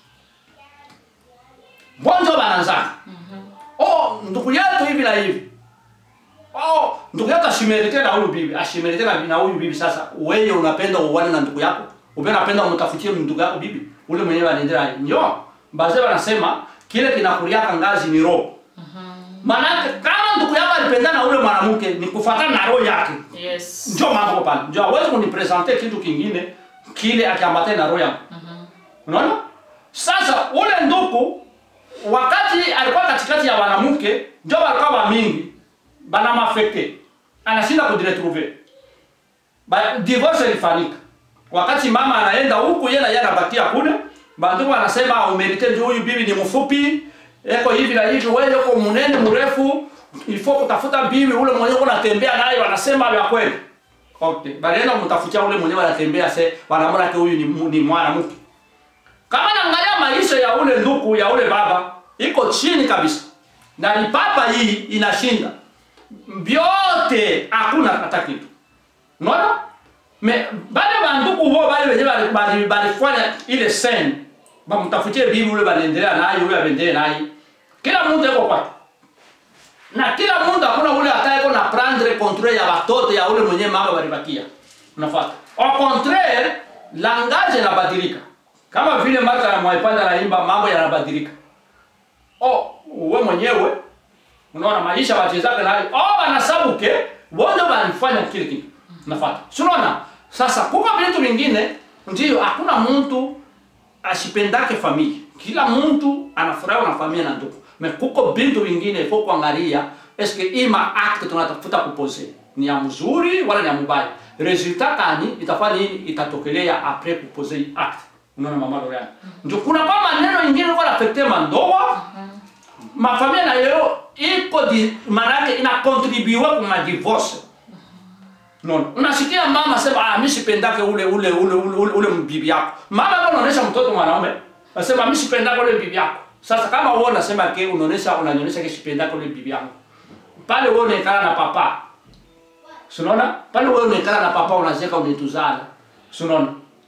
bonjo bananzaka oh ndugu yetu hivi na hivi oh ndugu yetu ashimerite na huyu bibi ashimerite na na huyu bibi sasa wewe unapenda uone na ndugu yako upe unapenda umtafutie ndugu yako bibi ule mwenyewe anaendelea ndio bazee wanasema kile kinakuriaka ngazi ni roho manake kama ndugu yako alipendana na ule mwanamke ni kufuatana na roho yake yes njo mambo pale njo hawezi kunipresente kitu kingine kile akiambatana na roho yangu unaona sasa ule nduku wakati alikuwa katikati ya wanamke njo walikuwa wa mingi bana mafekte anashinda kudiretrouve Ba- divorce ilifanyika wakati mama anaenda huku yeye na yeye anabakia kule banduku anasema umerite ndio huyu bibi ni mfupi eko hivi na hivi wewe uko munene mrefu ilifo kutafuta bibi ule mwenye uko natembea naye wanasema vya kweli okay balienda kumtafutia ule mwenye wanatembea se wanamwona ke huyu ni, mu- ni mwanamke kama naangalia maisha ya ule nduku ya ule baba iko chini kabisa na ni papa hii inashinda vyote hakuna hata kitu unaona me bale banduku huo bale wenye bali- bali- balifanya ile scene bamtafutie bibi ule banaendelea naye ule aendelee naye kila mtu yuko kwake na kila mtu hakuna ule atayeko na prendre control ya watoto ya ule mwenye mama balibakia unafuata au contraire langage inabadilika kama vile mata ya mwaipanda naimba mambo yanabadilika oh we mwenyewe unaona maisha wachezaka nayo oh wanasabuke wote wanafanya kile kitu unafuata si unaona sasa kuko vitu vingine ndio hakuna mtu ashipendake familia kila mtu anafurahi na familia na ndugu me kuko bintu vingine ifo kuangalia eske ima acte tunatafuta kupose ni ya mzuri wala ni ya mubaya resultat kani itafanya nini itatokelea apres kupose hii acte unaona mama Lorian ndio kuna kwa maneno ingine kwa affecte mandoa mafamilia na leo iko di manake ina contribue kwa divorce non unasikia mama sema ah mimi sipendake ule ule ule ule, ule, ule bibi yako mama kama unaonesha mtoto mwanaume nasema mimi sipendake ule bibi yako sasa kama wewe unasema ke unaonesha unanyonyesha ke sipendake ule bibi yako pale wewe unaikana na papa Sunaona? Pale wewe unaikana na papa unacheka unituzana. Sunaona?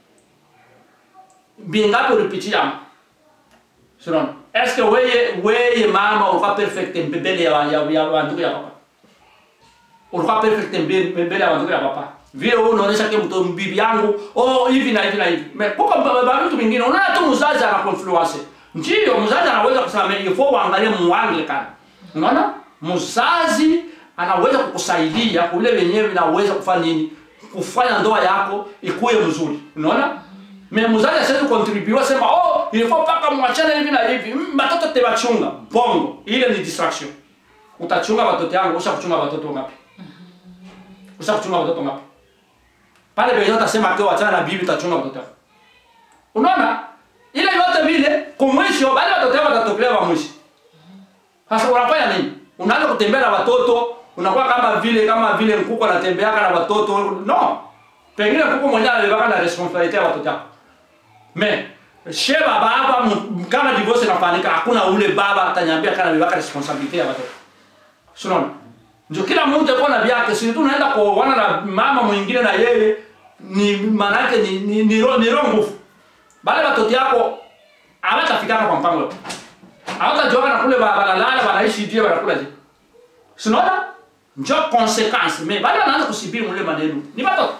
Bingapi ulipitia? Sunaona? Eske wewe wewe mama ulikuwa perfect mbele ya ya ya wandugu ya papa? Ulikuwa perfect mbele mbele ya wandugu ya papa? Vile wewe unaonesha ke mtu bibi yangu, oh hivi na hivi na hivi. Me kuko baba vitu vingine unaona tu mzazi ana influence. Ndio mzazi anaweza kusema ifo uangalie muanglikana. Unaona? Mzazi anaweza kukusaidia kule wenyewe inaweza kufanya nini? Kufanya ndoa yako ikuwe mzuri. Unaona? Mais mzazi asiwezi contribute sema oh il faut paka mwachane hivi na hivi. Mm, Batoto te bachunga. Bongo. Ile ni distraction. Utachunga watoto yangu, usha kuchunga watoto ngapi? Usha kuchunga watoto ngapi? Pale penye utasema kwa wachana na bibi utachunga watoto yako. unaona ile yote vile kumwisho bali watoto wako watatokea wa mwisho sasa unafanya nini unaanza kutembea na watoto unakuwa kama vile kama vile mkuko anatembeaka na watoto no pengine mkuko mwenyewe anabebaka na responsibility ya watoto wako me she baba hapa m- kama divorce inafanyika hakuna ule baba atanyambia kana bebaka responsibility ya watoto Unaona? Ndio kila mtu yuko na vyake, si tu unaenda kuoana na mama mwingine na yeye ni maana yake ni ni ni, ro- ni roho nguvu. Bale watoto yako hawatafikana kwa mpango. Hawatajuana na kule baba lala wanaishi je wanakula je. Si unaona? Ndio consequence, mais bale wanaanza kusibiri mule maneno. Ni watoto.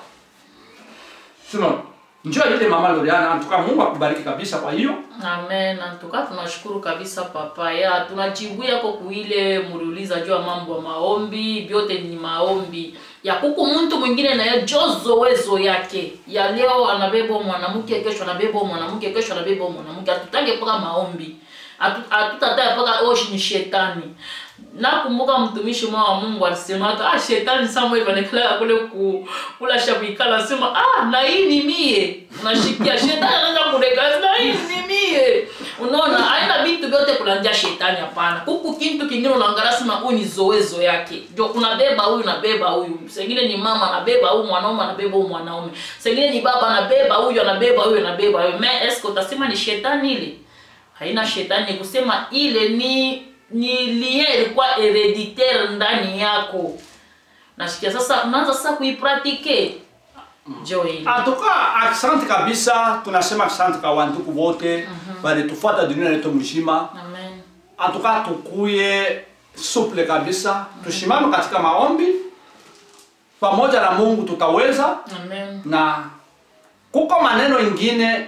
Si unaona? Ndio ile mama Loriana, antuka Mungu akubariki kabisa kwa hiyo. amen antuka tunashukuru kabisa papa ya tunajibu yako kuile muliuliza juu ya mambo ya maombi vyote ni maombi ya kuku mtu mwingine naye jo zowezo yake ya leo anabeba mwanamke kesho anabeba mwanamke kesho anabeba mwanamke hatutange mpaka maombi Hatu- hatutataja mpaka oshi ni shetani nakumbuka mtumishi mwa wa mungu alisemaka ah, shetani samuel anaekalaga kule ku, kula shakuikala asema ah, na hii ni mie unashikia shetani anaanza kudekala na hii ni mie unaona aina vitu vyote kulanjia shetani hapana huku kintu kingine unaangalia sema huyu ni zoezo yake ndio unabeba huyu unabeba huyu sengine ni mama anabeba huyu mwanaume anabeba huyu mwanaume sengine ni baba anabeba huyu anabeba huyu anabeba huyu me eske utasema ni shetani ile haina shetani ni kusema ile ni ni lien ilikuwa hereditaire ndani yako nasikia sasa unaanza sasa kuipratike jo ile Atuka asante kabisa, tunasema asante kwa wandugu wote walitufuata dunia yetu mzima. amen Atuka tukuye suple kabisa, tushimame katika maombi pamoja na Mungu, tutaweza amen na kuko maneno ingine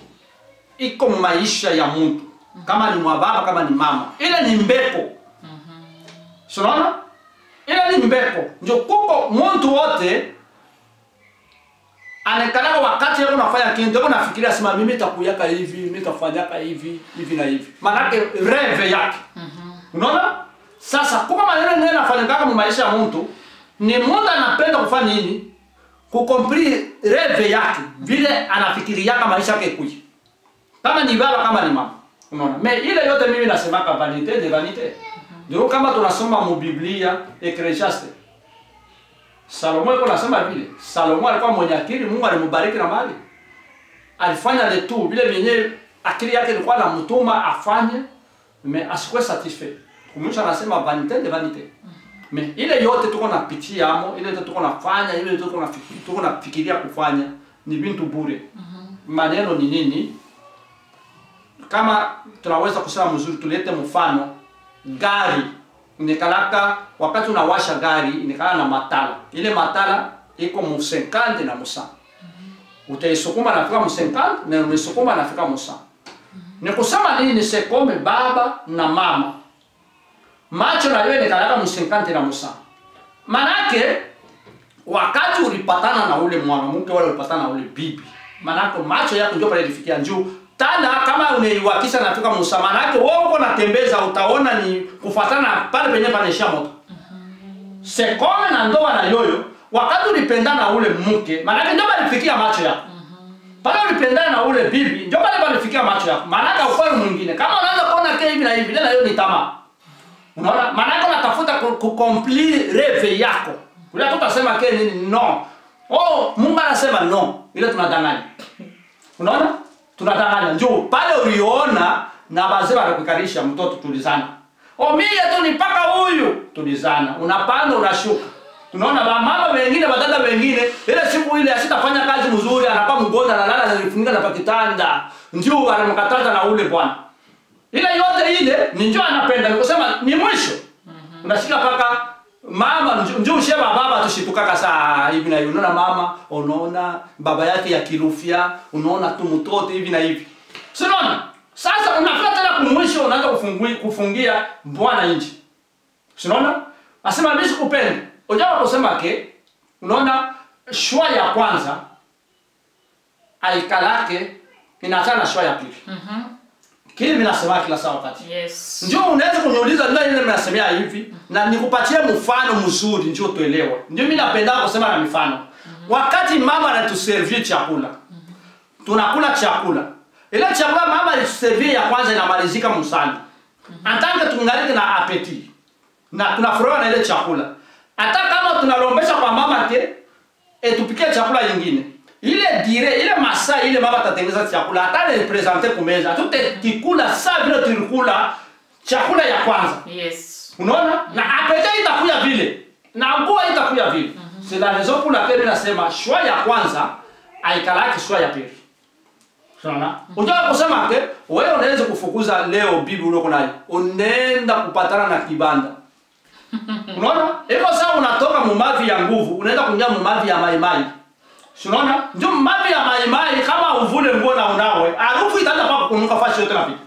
iko maisha ya mtu, kama ni mwababa, kama ni mama, ile ni mbepo. Unaona, ile ni mbepo, ndio kuko mtu wote anakalaka wakati yako unafanya kitu yako nafikiria sema mimi nitakuyaka hivi mimi nitafanyaka hivi hivi na hivi manake reve yake unaona sasa kuko maneno nene nafanyikaka mu maisha ya mtu ni mtu anapenda kufanya nini kukompli reve yake vile anafikiriaka maisha yake kuji kama ni baba kama ni mama unaona me ile yote mimi nasemaka vanite de vanite ndio kama tunasoma mu biblia ecclesiastes Salomo alikuwa anasema vile. Salomo alikuwa mwenye akili, Mungu alimbariki na mali. Alifanya le tout vile vyenye akili yake ilikuwa anamtuma afanye, mais asikuwe satisfait. Kumwisho anasema vanite de vanite. Mais ile yote tuko napitia amo, ile yote tuko nafanya, ile yote tuko nafikiria, tuko nafikiria kufanya ni vitu bure. Maneno ni nini? Kama tunaweza kusema mzuri, tulete mfano gari nikalaka wakati unawasha gari inikala na matala ile matala iko mu 50 na musa utaisukuma nafika mu 50 na unaisukuma nafika musa ni kusema nini nisekome baba na mama macho na wewe nikalaka mu 50 na musa manake wakati ulipatana na ule mwanamke wala ulipatana na ule bibi manake macho yako ndio pale ilifikia juu tana kama unaiwakisha nafika Musa, manake wewe uko natembeza, utaona ni kufatana pale penye panaishia moto. Sekome na ndoa na yoyo, wakati ulipendana na ule mke, manake ndio palifikia macho yako. Pale ulipendana na ule bibi, ndio pale palifikia macho yako. Manake ukweli mwingine, kama unaanza kuona ke hivi na hivi, na hiyo ni tamaa. Unaona? Manake unatafuta kukompli reve yako. Ule tutasema ke nini? No. Oh, Mungu anasema no. Ile tunadanganya. Unaona? tunadanganya njoo pale uliona na bazee wanakukarisha mtoto tulizana o mie tu ni paka huyu tulizana unapanda unashuka tunaona ba mama wengine badada wengine ile siku ile asitafanya kazi mzuri anakuwa mgonjwa analala anajifunika na pakitanda njoo anamkataza na ule bwana ile yote ile ni njoo anapenda nikusema ni mwisho unashika paka mama njoo sheba baba tushitukaka saa hivi na hivi unaona mama unaona baba yake ya kilufia unaona tu mtoto hivi na hivi sinaona sasa unafika tena kumwisho unaanza kufungui kufungia bwana nje sinaona asema mimi sikupenda ujawa kusema ke unaona shwa ya kwanza aikalake inaachana na shwa ya pili Mhm. kile mimi nasema kila saa wakati yes ndio unaweza kuniuliza ndio ile mnasemea hivi na nikupatie mfano mzuri ndio tuelewe ndio mimi napenda kusema na mifano wakati mama anatuservie chakula tunakula chakula ile chakula mama aliservie ya kwanza inamalizika msani antange tungalike na apeti na tunafurahi na ile chakula hata kama tunalombesha kwa mama te etupikie chakula yingine ile dire ile masaa ile mama atatengeneza chakula hata ile presente kumeza tutekikula saa vile tulikula chakula ya kwanza yes unaona na apete itakuya vile na nguo itakuya vile c'est la raison pour laquelle nasema shwa ya kwanza aikalaki shwa ya pili unaona unajua kusema ke wewe unaweza kufukuza leo bibi ulioko nayo unaenda kupatana na kibanda unaona iko sawa unatoka mumavi ya nguvu unaenda kuingia mumavi ya maimai Si unaona ndio mavi ya maimai kama uvule nguo na unawe harufu itaanza kwa kunuka fashi yote napita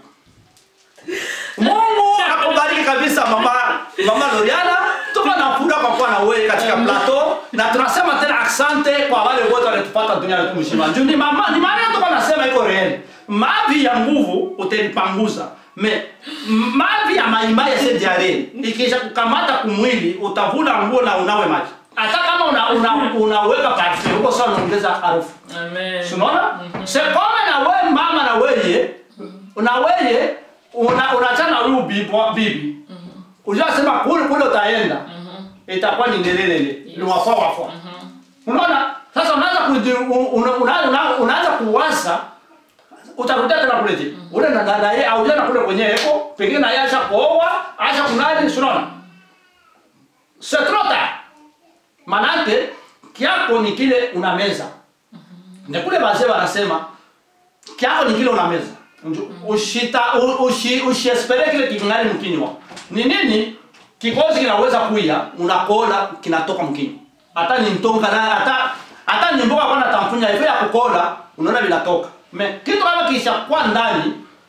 Mungu akubariki kabisa mama mama Loriana. Tuko na furaha kwa kuwa na wewe katika plateau na tunasema tena asante kwa wale wote wanatupata duniani tu mzima. Juu ni mama ni maana tuko nasema iko real. Mavi ya nguvu utalipanguza. Me mavi ya maimai yase diare ikisha kukamata kumwili utavuna nguo na unawe maji. Hata kama una, una, unaweka parfum huko sawa unaongeza harufu. amen Si unaona? C'est comme na wewe mama na wewe na wewe una unachana huyu bibi bibi. Unasema kule kule utaenda. Itakuwa ni ndelelele. Ni wafa wafa. Unaona? Sasa unaanza kuji- u- una- una- una- unaanza kuwaza utarudia tena kule je. Ule na dada yeye au jana kule kwenye eko, pengine na yeye acha kuoa, acha kunani, si unaona? C'est trop tard. Manake kiako ni kile unameza. Ndio kule wazee wanasema kiako ni kile unameza. Nju- Ushita u- ushi usiespere kile kingani mkinywa. Ni nini? Kikozi kinaweza kuya, unakola kinatoka mkinywa. Hata ni mtonga na hata hata ni mboga kwa tamfunya hivyo ya kukola, unaona vinatoka. Me kitu kama kisha kwa ndani